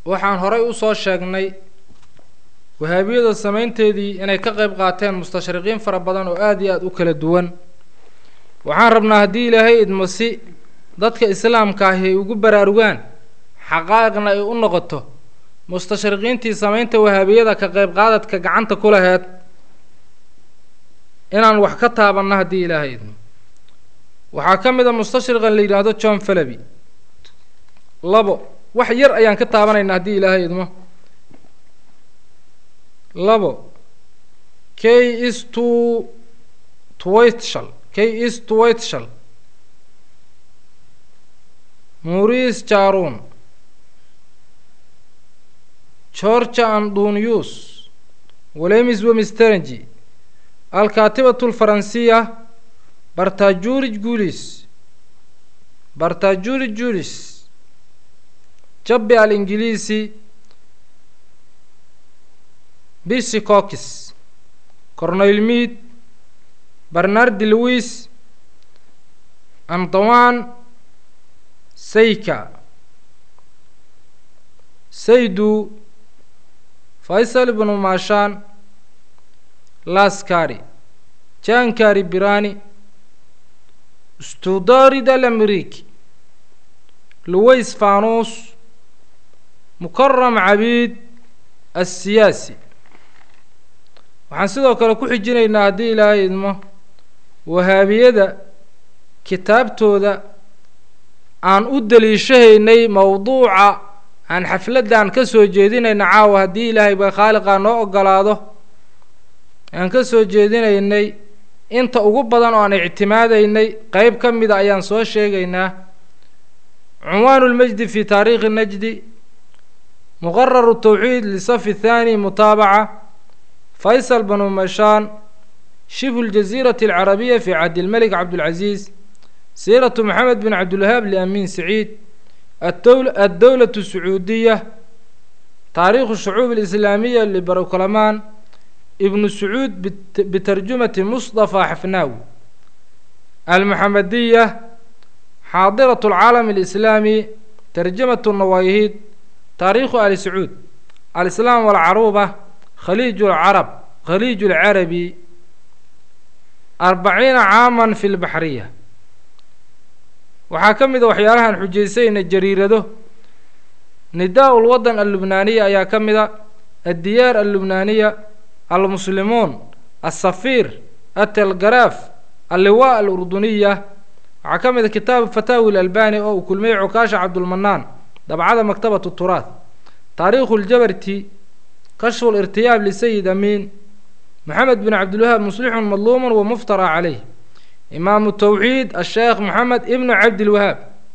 waxaan horay usoo sheegnay wahaabiyada samaynteedii inay ka qeyb qaateen mustashriqiin fara badan oo aada iyo aada u kala duwan waxaan rabnaa haddii ilaahay idmo si dadka islaamka ahi ay ugu baraarugaan xaqaa'iqna ay u noqoto mustashriqiintii samaynta wahaabiyada ka qeyb qaadadka gacanta ku laheed inaan wax ka taabanno haddii ilaahay idmo waxaa ka mid a mustashriqan la yidhaahdo john falaby labo wax yar ayaan ka taabanaynaa haddii ilaahay idmo labo k is to twitshal k is twitshal maurice jaron georgia andunius walemis wemisterengi alkaatibatu lfaransiya bartajuri gulis bartajuri julis jabbi alingiliisi bisi cockis cornel mead bernardi louis antoine sayka saydu faysal ibnu maashaan laskari jankari birani studari dal ameriki luways fanus mukaram cabiid aلsiyaasi waxaan sidoo kale ku xijinaynaa haddii ilaahay idmo wahaabiyada kitaabtooda aan u daliishahaynay mowduuca aan xafladdan ka soo jeedinayna caawa haddii ilaahay ba khaaliqaa noo ogolaado aan ka soo jeedinaynay inta ugu badan oo aan ictimaadaynay qeyb ka mida ayaan soo sheegaynaa cunwaanu lmajdi fi taariikhi najdi muqararu tawxiid lisafi thaani mutaabaca faysal banu mashaan shibhu ljaziirati alcarabiya fi cabdilmelik cabdilcaziiz siiratu maxamed bin cabdilwahaab liamiin saciid addowlatu sacuudiya taariikhu shucuub alislaamiya libarokalamaan ibnu sacuud bitarjumati mustafa xafnaawi almuxamadiya xaadirat alcaalam alislaami tarjamatu nawayhid taariikhu ali sacuud alislaam walcaruuba khaliij lcarab khaliij lcarabi arbaciina caaman fi lbaxriya waxaa ka mid a waxyaalahaan xujaysayna jariirado nidaa lwadan allubnaaniya ayaa ka mid a addiyaar allubnaaniya almuslimuun alsafiir atelgaraaf alliwaa alurduniya waxaa ka mid a kitaabu fataawi lalbani oo uu kulmiyey cukaasha cabdulmanaan dabcada maktabatu turaad taariikhu ljabarti kashfu lirtiyaab lisayid amiin maxamed bin cabdilwahaab muslixun madluumun wa muftara caleyh imaamu tawxiid asheekh maxamed ibnu cabdilwahaab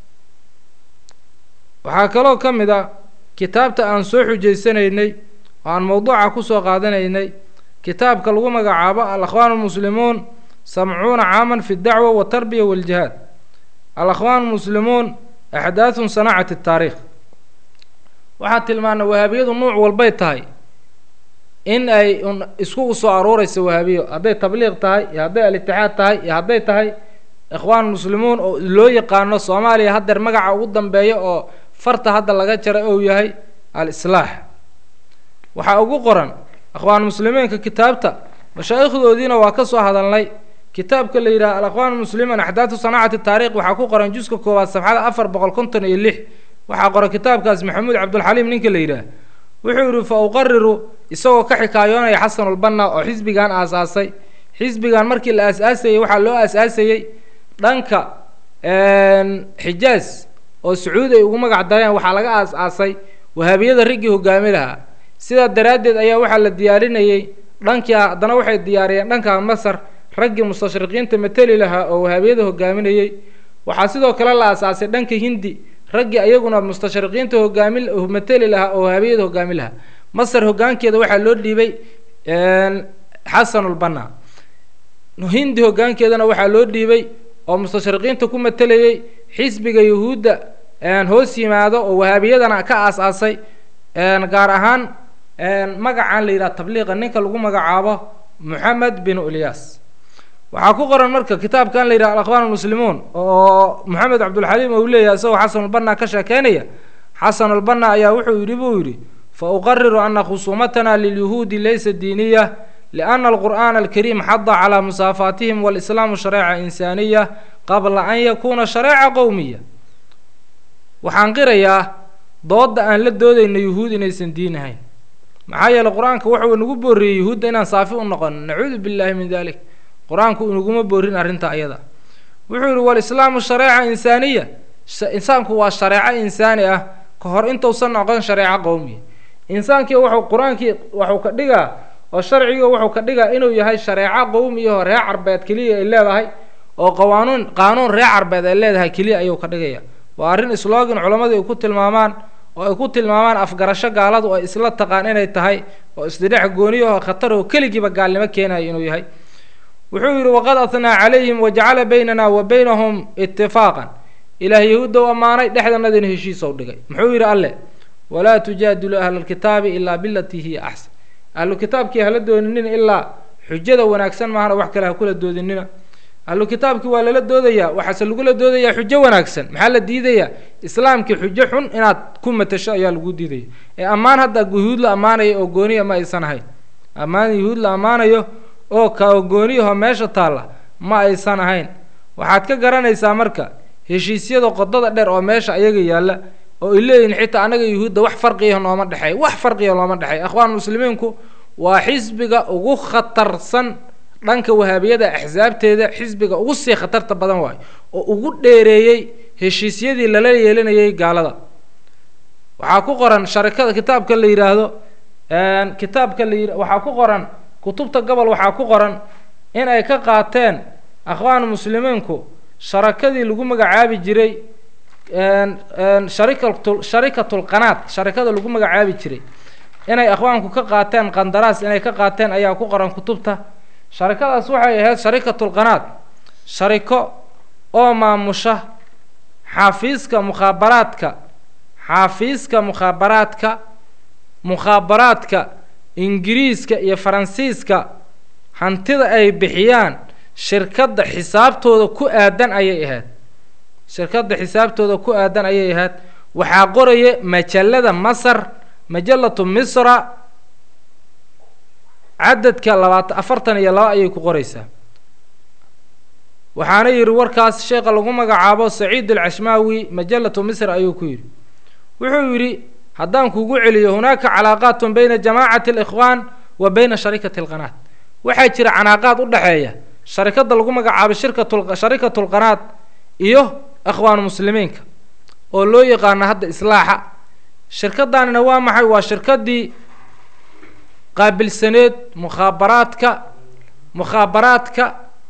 waxaa kaloo ka mid a kitaabta aan soo xujaysanaynay oo aan mowduuca kusoo qaadanaynay kitaabka lagu magacaabo alakhwaan almuslimuun samcuuna caaman fi dacwa watarbiya waljihaad alakhwaan almuslimuun axdaahun sanaacati taariikh waxaan tilmaanay wahaabiyadu nuuc walbay tahay in ay isku usoo aruureyso wahaabiyo hadday tabliiq tahay iyo hadday al-itixaad tahay iyo hadday tahay ikhwaan muslimuun oo loo yaqaano soomaaliya haddeer magaca ugu dambeeya oo farta hadda laga jaray ou yahay al-islaax waxaa ugu qoran akhwaan muslimiinka kitaabta mashaa'ikhdoodiina waa ka soo hadalnay kitaabka la yidhaha alakhwaan muslimiin axdaatu sanaacati taariikh waxaa ku qoran juska koowaad safxada afar boqol konton iyo lix waxaa qoran kitaabkaas maxamuud cabdulxaliim ninka la yidhaah wuxuu yidhi fa uqariru isagoo ka xikaayoonaya xasanulbanna oo xisbigan aasaasay xisbigan markii la aas-aasayey waxaa loo aas-aasayey dhanka xijaaz oo sacuudi ay ugu magac dareen waxaa laga aas-aasay wahaabiyada riggii hogaami lahaa sidaa daraaddeed ayaa waxaa la diyaarinayey dhankii haddana waxay diyaariyeen dhanka masar raggii mustashriqiinta mateli lahaa oo wahaabiyada hogaaminayey waxaa sidoo kale la aas-aasay dhanka hindi raggii ayaguna mustashriqiinta hogaami mateli lahaa oo wahaabiyada hogaami lahaa masar hogaankeeda waxaa loo dhiibay xasanulbanna hindi hogaankeedana waxaa loo dhiibay oo mustashriqiinta ku matelayey xisbiga yahuudda hoos yimaado oo wahaabiyadana ka aas-aasay gaar ahaan magacan la yidhaha tabliiqa ninka lagu magacaabo moxamed bin ulyas waxaa ku qoran marka kitaabkan la yidhaha alakhwaan almuslimuun oo moxamed cabdulxaliim ou leeyahay isagoo xasanulbanna ka sheekeynaya xasanulbanna ayaa wuxuu yidhi buu yidhi fa uqariru ana khusuumatana lilyahuudi laysa diiniya lianna alqur'aana alkariim xada calaa musaafaatihim walislaamu shareeca insaaniya qabla an yakuuna shareeca qowmiya waxaan qirayaa doodda aan la doodayna yuhuud inaysan diin ahayn maxaa yeeley qur-aanka wuxuu nagu booriyey yuhuudda inaan saafi u noqono nacuudu billaahi min dalik qur-aanku inaguma boorin arrinta ayada wuxuu yidhi walislaamu shareeca insaaniya insaanku waa shareeco insaani ah ka hor intuusan noqon shareeco qowmiya insaankii wuxuu qur-aankii waxuu ka dhigaa oo sharcigii wuxuu ka dhigaa inuu yahay shareeco qowmiyaho reer carbeed keliya ay leedahay oo qawaanuun qaanuun reer carbeed ay leedahay keliya ayuu ka dhigaya waa arrin slogan culammadu ay ku tilmaamaan oo ay ku tilmaamaan afgarasho gaaladu ay isla taqaan inay tahay oo isdhidhex gooniyaho khatar oo keligiiba gaalnimo keenayo inuu yahay wuxuu yidhi waqad atnaa calayhim wajacala baynana wa baynahum itifaaqan ilaah yahuudda u ammaanay dhexdanadina heshiisow dhigay muxuu yidhi alle walaa tujaadilu ahla alkitaabi ilaa bilatii hiya axsan ahlu kitaabkii hala dooninin ilaa xujada wanaagsan maahana wax kale ha kula doodinina ahlu kitaabkii waa lala doodayaa waxaase lagula doodayaa xujo wanaagsan maxaa la diidayaa islaamkii xujo xun inaad ku matasho ayaa lagu diidaya ee ammaan hadda yuhuud la ammaanayo oo gooniya ma aysan ahayn ammaan yuhuud la ammaanayo oo kao gooniyaho meesha taalla ma aysan ahayn waxaad ka garanaysaa marka heshiisyada qodada dheer oo meesha ayaga yaalla oo ay leeyihin xitaa annaga yuhuudda wax farqiya nooma dhexeey wax farqiya looma dhexeey akhwaan muslimiinku waa xisbiga ugu khatarsan dhanka wahaabiyada axsaabteeda xisbiga ugu sii khatarta badan waayo oo ugu dheereeyey heshiisyadii lala yeelanayay gaalada waxaa ku qoran sharikada kitaabka la yidhaahdo kitaabka la yia waxaa ku qoran kutubta gobol waxaa ku qoran in ay ka qaateen akhwaan muslimiinku sharakadii lagu magacaabi jiray sharikatu sharikatulqanaad sharikada lagu magacaabi jiray inay akhwaanku ka qaateen qandaraas inay ka qaateen ayaa ku qoran kutubta sharikadaas waxay ahayd sharikatulqanaad shariko oo maamusha xaafiiska mukhaabaraadka xaafiiska mukhaabaraadka mukhaabaraadka ingiriiska iyo faransiiska hantida ay bixiyaan shirkadda xisaabtooda ku aadan ayay ahayd shirkadda xisaabtooda ku aadan ayay ahayd waxaa qoraya majallada masar majallatu misra cadadka labaatan afartan iyo laba ayay ku qoraysaa waxaana yidhi warkaas sheekha lagu magacaabo saciid alcashmaawi majallatu misr ayuu ku yidhi wuxuu yidhi haddaan kugu celiyo hunaaka calaaqaatun bayna jamaacati alikhwaan wa bayna sharikati alqanaad waxaa jira canaaqaad u dhexeeya sharikadda lagu magacaabo shirkatu sharikatulqanaad iyo akhwaan muslimiinka oo loo yaqaano hadda islaaxa shirkadaanina waa maxay waa shirkaddii qaabilsaneed mukhaabaraadka mukhaabaraadka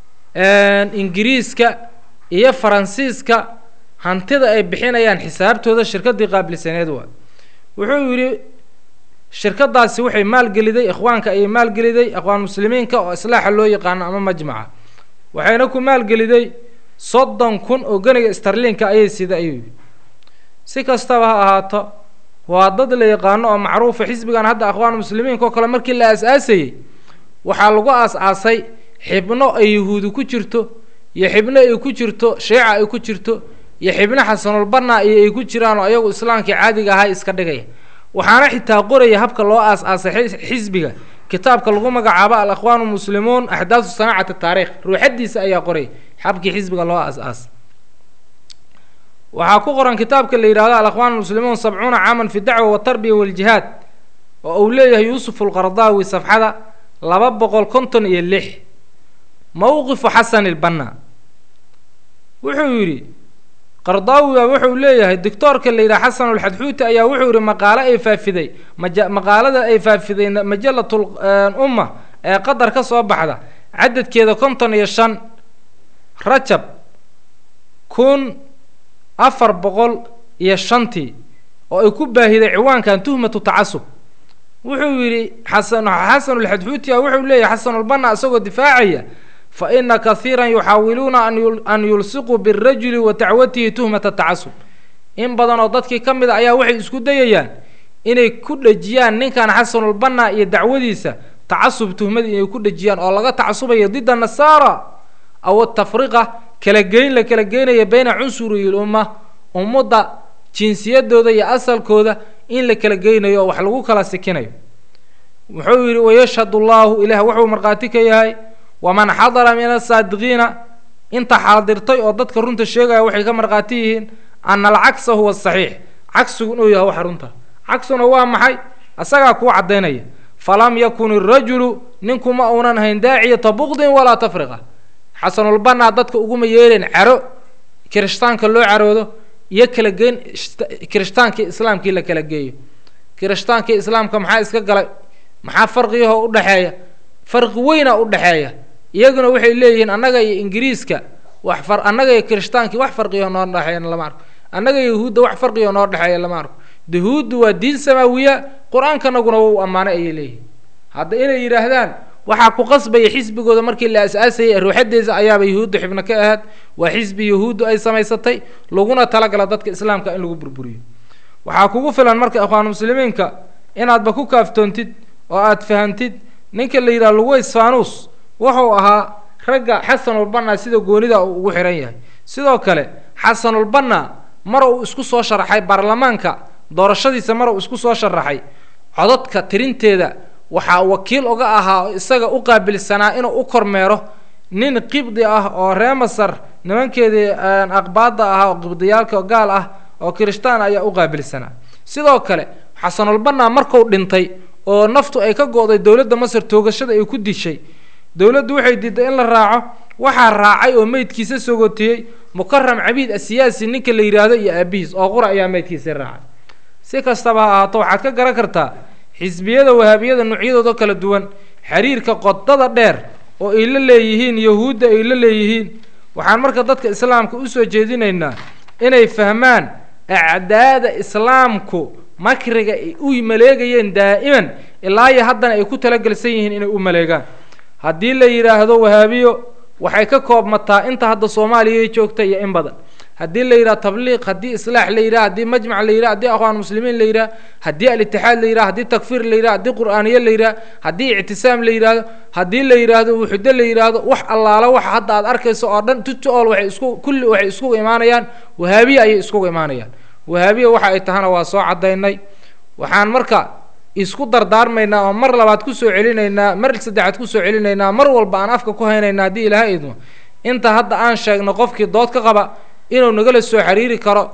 ingiriiska iyo faransiiska hantida ay bixinayaan xisaabtooda shirkaddii qaabilsaneed waa wuxuu yidhi shirkadaasi waxay maalgeliday ikhwaanka ayay maalgeliday akhwaan muslimiinka oo islaaxa loo yaqaano ama majmaca waxayna ku maalgeliday soddon kun oo ganiga starliinka ayay sida ayuu yidhi si kastaba ha ahaato waa dad la yaqaano oo macruufa xisbigan hadda akhwaan muslimiinka oo kale markii la aas-aasayey waxaa lagu aas-aasay xibno ay yahuudi ku jirto iyo xibno ay ku jirto shiica ay ku jirto iyo xibno xasanulbanna iyo ay ku jiraan oo ayagu islaamkii caadiga ahaa iska dhigaya waxaana xitaa qoraya habka loo aas-aasay xisbiga kitaabka lagu magacaabo al akhwaan muslimuun axdaasu sanaacati taarikh ruuxadiisa ayaa qoraya habkii xisbiga loo aas-aasay waxaa ku qoran kitaabka la yidhahdo alakhwaan almuslimuun sabcuuna caaman fi dacwa watarbiya waljihaad oo uu leeyahay yuusuf alqardaawi safxada laba boqol konton iyo lix mowqifu xasan ilbanna wuxuu yidhi qardaawi baa wuxuu leeyahay doctoorka la yidhaha xasan alxadxuuti ayaa wuxuu yidhi maqaalo ay faafiday maja maqaalada ay faafiday majallatul umma ee qadar ka soo baxda cadadkeeda konton iyo shan rajab kun afar boqol iyo shantii oo ay ku baahiday ciwaankan tuhmatu tacasub wuxuu yidhi xasan xasanulxadxuutiya wuxuu leeyahay xasanulbanna isagoo difaacaya fa ina kahiiran yuxaawiluuna an yulsiquu birajuli wa dacwatihi tuhmata tacasub in badan oo dadkii ka mid a ayaa waxay isku dayayaan inay ku dhejiyaan ninkan xasanulbanna iyo dacwadiisa tacasub tuhmadii inay ku dhejiyaan oo laga tacasubayo dida nasaara aw atafriqa kala geyn la kala geynaya bayna cunsuriyi lumma ummadda jinsiyadooda iyo asalkooda in la kala geynayo oo wax lagu kala sikinayo wuxuu yidhi wayashhadu llaahu ilaah wuxuu markhaati ka yahay waman xadara min asaadiqiina inta xaadirtay oo dadka runta sheegaya waxay ka markhaati yihiin ana alcagsa huwa saxiix cagsigu inuu yahay waxa runta cagsuna waa maxay asagaa kuu caddaynaya falam yakun irajulu ninku ma uunan ahayn daaciyata bukdin walaa tafriqa xasanulbanaa dadka uguma yeeleen caro kirishtaanka loo caroodo iyo kala geyn kirishtaankai islaamkii la kala geeyo kirishtaankai islaamka maxaa iska galay maxaa farqiyahoo udhexeeya farqi weyna udhexeeya iyaguna waxay leeyihiin annaga iyo ingiriiska wax far annaga iyo kirishhtaankii wax farqiyaho noo dhexeeya lama arko annaga iyo yahuudda wax farqiyaho noo dhexeeya lama arko yahuuddu waa diin samaawiya qur-aankanaguna wou ammaanay ayay leeyihin hadda inay yidhaahdaan waxaa ku qasbaya xisbigooda markii la as-aasayay ruuxadeesa ayaaba yahuudda xibno ka ahaad waa xisbi yahuuddu ay samaysatay laguna talagala dadka islaamka in lagu burburiyo waxaa kugu filan marka ikhwaan muslimiinka inaadba ku kaaftoontid oo aad fahamtid ninka la yidhaha luweys fanus wuxuu ahaa ragga xasanulbanna sida goonida uu ugu xihan yahay sidoo kale xasanulbanna mar uu isku soo sharaxay baarlamaanka doorashadiisa mar uu isku soo sharaxay codadka tirinteeda waxaa wakiil uga ahaa oo isaga u qaabilsanaa inuu u kormeero nin qibdi ah oo ree masar nimankeedii aqbaada ahaa oo qibdiyaalka gaal ah oo kirishtaan ayaa u qaabilsanaa sidoo kale xasanulbanna marku dhintay oo naftu ay ka go-day dowladda masar toogashada ay ku dishay dowladdu waxay diiday in la raaco waxaa raacay oo meydkiisa sogotiyey mukaram cabiid asiyaasi ninka la yidhaahdo iyo aabihiis oo qura ayaa meydkiisii raacay si kastaba ha ahaato waxaad ka garan kartaa xisbiyada wahaabiyada noocyadooda kala duwan xiriirka qodada dheer oo ay la leeyihiin yahuudda ay la leeyihiin waxaan marka dadka islaamka usoo jeedinaynaa inay fahmaan acdaada islaamku makriga ay u maleegayeen daa'iman ilaa iyo haddana ay ku talagelsan yihiin inay u maleegaan haddii la yidhaahdo wahaabiyo waxay ka koobmataa inta hadda soomaaliya joogta iyo in badan haddii la yidhaha tabliiq haddii islaax la yidhaha haddii majmac la yidhaha haddii akhwaan muslimiin la yidhaha haddii alitixaad la yidhaha haddii takfiir la yidhaha haddii qur'aaniye la yidhaha haddii ictisaam la yidhaahdo haddii la yidhaahdo wuxudo la yidhaahdo wax allaala waxa hadda aad arkayso oo dhan tuti ool waxay isku kulli waxay iskugu imaanayaan wahaabiya ayay iskugu imaanayaan wahaabiya waxa ay tahana waa soo caddaynay waxaan marka isku dardaarmaynaa oo mar labaad kusoo celinaynaa mar saddexaad kusoo celinaynaa mar walba aan afka ku haynayna haddii ilaaha idmo inta hadda aan sheegno qofkii dood ka qaba inuu nagala soo xiriiri karo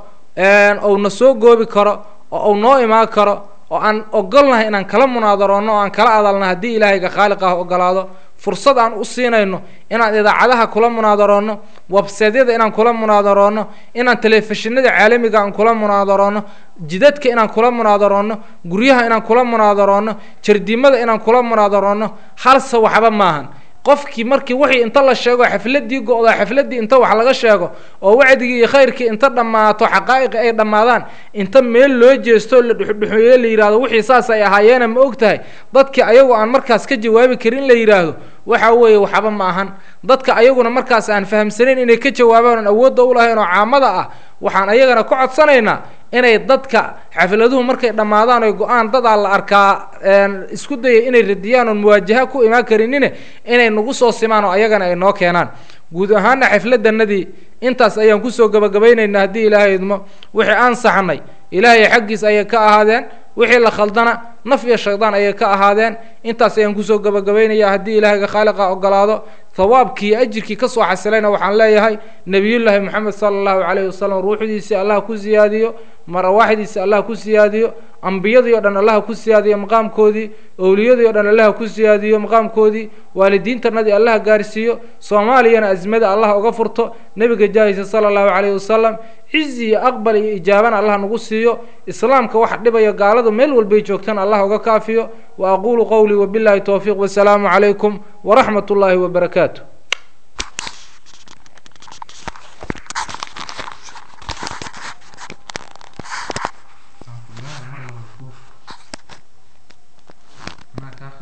ou na soo goobi karo oo uu noo imaan karo oo aan ogolnahay inaan kala munaadaroonno oo aan kala adalna haddii ilaahayga khaaliq ah ogolaado fursad aan u siinayno inaan idaacadaha kula munaadaroonno webseedyada inaan kula munaadaroonno inaan telefishinada caalamiga aan kula munaadaroonno jidadka inaan kula munaadaroonno guryaha inaan kula munaadaroonno jardimada inaan kula munaadaroonno halse waxba maahan qofkii markii wixii inta la sheego xafladii go-da xafladii inta wax laga sheego oo wacdigii iyo khayrkii inta dhammaato xaqaa'iqi ay dhammaadaan inta meel loo jeesto la dhuxudhuxeeyo la yidhahdo wixii saas ay ahaayeena ma og tahay dadkii ayagu aan markaas ka jawaabi karin la yidhaahdo waxa weeye waxba ma ahan dadka ayaguna markaas aan fahamsanayn inay ka jawaabaan oon awoodda u lahayn oo caamada ah waxaan ayagana ku codsanaynaa inay dadka xafladuhu markay dhammaadaan oy go-aan dadaa la arkaa isku daya inay radiyaan oon muwaajaha ku imaan karinine inay nagu soo simaan oo ayagana ay noo keenaan guud ahaana xafladanadii intaas ayaan kusoo gabagabaynaynaa haddii ilaahay idmo wixii aan saxnay ilaahay xaggiis ayay ka ahaadeen wixii la khaldana naf iyo shaydaan ayay ka ahaadeen intaas ayaan kusoo gabagabaynaya haddii ilaahayga khaaliqa ogolaado hawaabkii iyo ajirkii kasoo xasilayna waxaan leeyahay nebiyullaahi moxamed sala allahu calayhi wasalam ruuxdiisii allah ku siyaadiyo marwaaxdiisi allah ku siyaadiyo ambiyadii o dhan allah ku siyaadiyo maqaamkoodii owliyadii o dhan allah ku siyaadiyo maqaamkoodii waalidiintanadii allah gaarsiiyo soomaaliyana azmada allah uga furto nebiga jaahisa sala allahu calayhi wasalam cizi iyo aqbal iyo ijaabana allah nagu siiyo islaamka wax dhibayo gaaladu meel walbay joogtaan allah uga kaafiyo wa aqulu qowlii wabillahi towfiiq wasalaamu calaykum waraxmat ullaahi wabarakaatu